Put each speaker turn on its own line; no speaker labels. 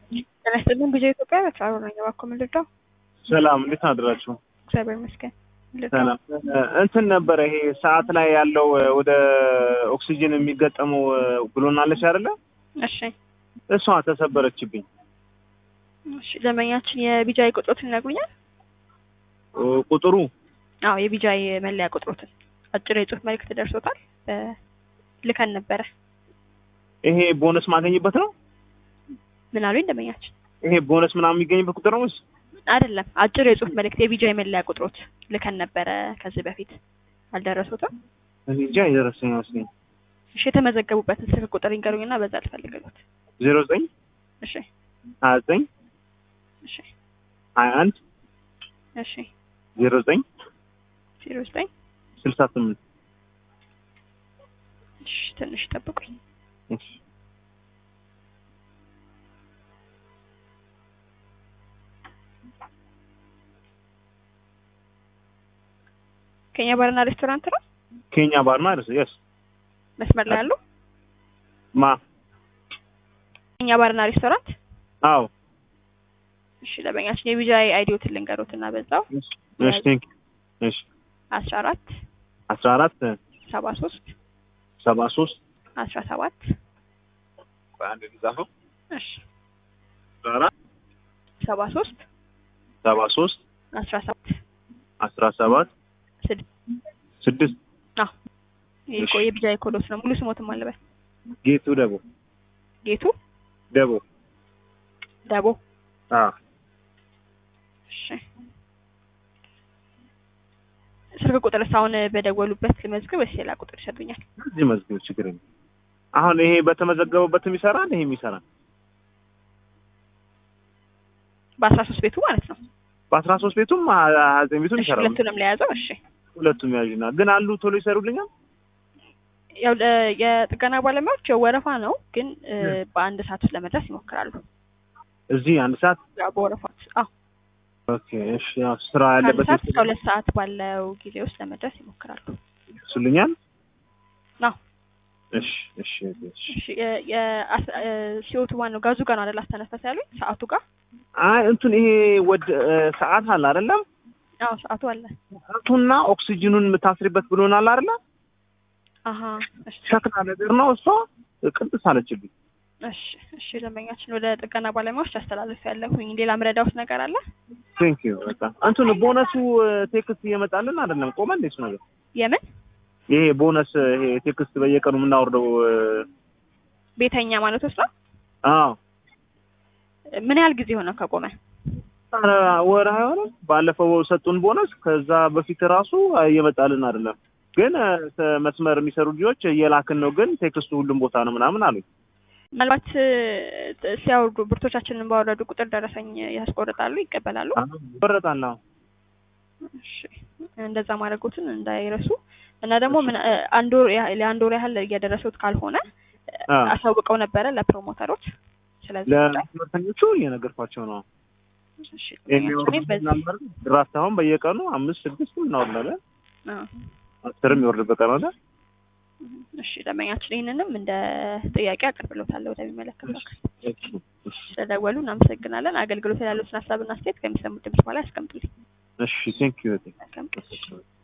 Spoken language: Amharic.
ጤና ይስጥልኝ ጊዜ ኢትዮጵያ በተራሮ ነኝ። እባክዎ ምን ልርዳው?
ሰላም እንዴት አድራችሁ?
እግዚአብሔር ይመስገን። ምን ልርዳው?
ሰላም እንትን ነበረ ይሄ ሰዓት ላይ ያለው ወደ ኦክሲጅን የሚገጠመው ብሎናለች አይደለ?
እሺ
እሷ ተሰበረችብኝ።
እሺ ደንበኛችን የቢጃይ ቁጥሮትን ይነግሩኛል?
ቁጥሩ
አዎ የቢጃይ መለያ ቁጥሮትን አጭር የጽሁፍ መልእክት ደርሶታል። ልከን ነበረ።
ይሄ ቦነስ ማገኝበት ነው?
ምን አሉኝ ደንበኛችን?
ይሄ ቦነስ ምናምን የሚገኝበት ቁጥር ነው ወይስ?
አይደለም አጭር የጽሁፍ መልእክት የቢጃይ መለያ ቁጥሮት ልከን ነበረ ከዚህ በፊት አልደረሱትም?
እኔ እንጃ የደረሰኝ አይመስለኝም።
እሺ የተመዘገቡበትን ስልክ ቁጥር ይንገሩኝና በዛ ልፈልግሎት።
ዜሮ ዘጠኝ
እሺ
ሀያ ዘጠኝ
እሺ
ሀያ አንድ
እሺ
ዜሮ ዘጠኝ
ዜሮ ዘጠኝ
ስልሳ ስምንት
እሺ ትንሽ ጠብቁኝ።
እሺ
ከኛ ባርና ሬስቶራንት ነው
ኬኛ ባርና ርስ የስ
መስመር ላይ ያሉ
ማ
ከኛ ባርና ሬስቶራንት።
አዎ
እሺ ለበኛችን የቢጃይ አይዲዎትን ልንገሩትና በዛው
እሺ ቴንክ እሺ
አስራ አራት
አስራ አራት
ሰባ ሶስት
ሰባ ሶስት
አስራ ሰባት
አንድ ጻፈው
እሺ
አስራ አራት
ሰባ ሶስት
ሰባ ሶስት
አስራ ሰባት
አስራ ሰባት
ስድስት
ስድስት
አዎ ይሄ እኮ የቢጃይ ኮዶስ ነው። ሙሉ ስሞትም አለበት
ጌቱ ደቦ
ጌቱ
ደቦ
ደቦ
አ
እሺ ስልክ ቁጥር አሁን በደወሉበት መዝግብ ወይስ ሌላ ቁጥር ይሰጡኛል?
እዚህ መዝገብ ችግር የለም። አሁን ይሄ በተመዘገበበትም ይሰራል፣ ይሄም ይሰራል።
በአስራ ሶስት ቤቱ ማለት ነው።
በአስራ ሶስት ቤቱም ሀያ ዘጠኝ ቤቱም
እሺ
ይሰራል።
ሁለቱንም ለያዘው። እሺ
ሁለቱም ያዥና ግን አሉ ቶሎ ይሰሩልኛል።
ያው ለ- የጥገና ባለሙያዎች ያው ወረፋ ነው፣ ግን እ፣ በአንድ ሰዓት ውስጥ ለመድረስ ይሞክራሉ።
እዚህ አንድ ሰዓት
ያው በወረፋ አዎ
ኦኬ። እሺ ያው ስራ
ከአንድ
ያለበት
ሰዓት እስከ ሁለት ሰዓት ባለው ጊዜ ውስጥ ለመድረስ ይሞክራሉ።
ይሱልኛል።
አዎ
እሺ እሺ እሺ።
እሺ የ- የ- አስ- እ፣ ሲወቱ ማነው ጋዙ ጋር ነው አይደል አስተነፈሰ ያሉኝ ሰዓቱ ጋር
አይ እንትን ይሄ ወደ ሰዓት አለ አይደለም?
አዎ ሰዓቱ አለ
ሰዓቱና ኦክሲጅኑን የምታስሪበት ብሎናል አይደለ?
አሀ እሺ
ሸክላ ነገር ነው እሷ ቅንጥስ አለችብኝ።
እሺ እሺ ደንበኛችን ወደ ጥገና ባለሙያዎች አስተላልፍ ያለሁኝ ሌላ ምረዳውት ነገር አለ
ቴንክ ዩ በቃ እንትን ቦነሱ ቴክስት እየመጣልን አይደለም? ቆመ እንዴ እሱ ነገር?
የምን
ይሄ ቦነስ ይሄ ቴክስት በየቀኑ የምናወርደው
ቤተኛ ማለት ውስጥ ነው
አዎ
ምን ያህል ጊዜ ሆነ ከቆመ
ኧረ ወር አይሆንም። ባለፈው ሰጡን ቦነስ። ከዛ በፊት ራሱ እየመጣልን አይደለም። ግን እ፣ መስመር የሚሰሩ ልጆች እየላክን ነው፣ ግን ቴክስቱ ሁሉም ቦታ ነው ምናምን አሉኝ።
ምናልባት እ፣ ሲያወርዱ ብርቶቻችንን ባወረዱ ቁጥር ደረሰኝ ያስቆርጣሉ ይቀበላሉ
ይበረታል። አዎ
እሺ እንደዛ ማድረጎትን እንዳይረሱ እና ደግሞ ምን እ፣ አንድ ወር ያህል ለአንድ ወር ያህል እየደረሱት ካልሆነ እ፣
አ
አሳውቀው ነበረ ለፕሮሞተሮች ስለዚህ
ለትምህርተኞቹ እየነገርኳቸው ነው።
እሺ
የሚወርድ
በዚህ
ድራፍት አሁን በየቀኑ አምስት ስድስት እናወርዳለን።
አ፣
አስርም ይወርድበት ቀን አለ።
እሺ ደንበኛችን ይህንንም እንደ ጥያቄ አቅርብሎታለሁ ወደሚመለከተው አካል። ስለደወሉ እናመሰግናለን። አገልግሎት ያሉትን ሀሳብና አስተያየት ከሚሰሙት ድምጽ በኋላ ያስቀምጡልኝ።
እሺ ቴንክ ዩ
መልካም ቀን።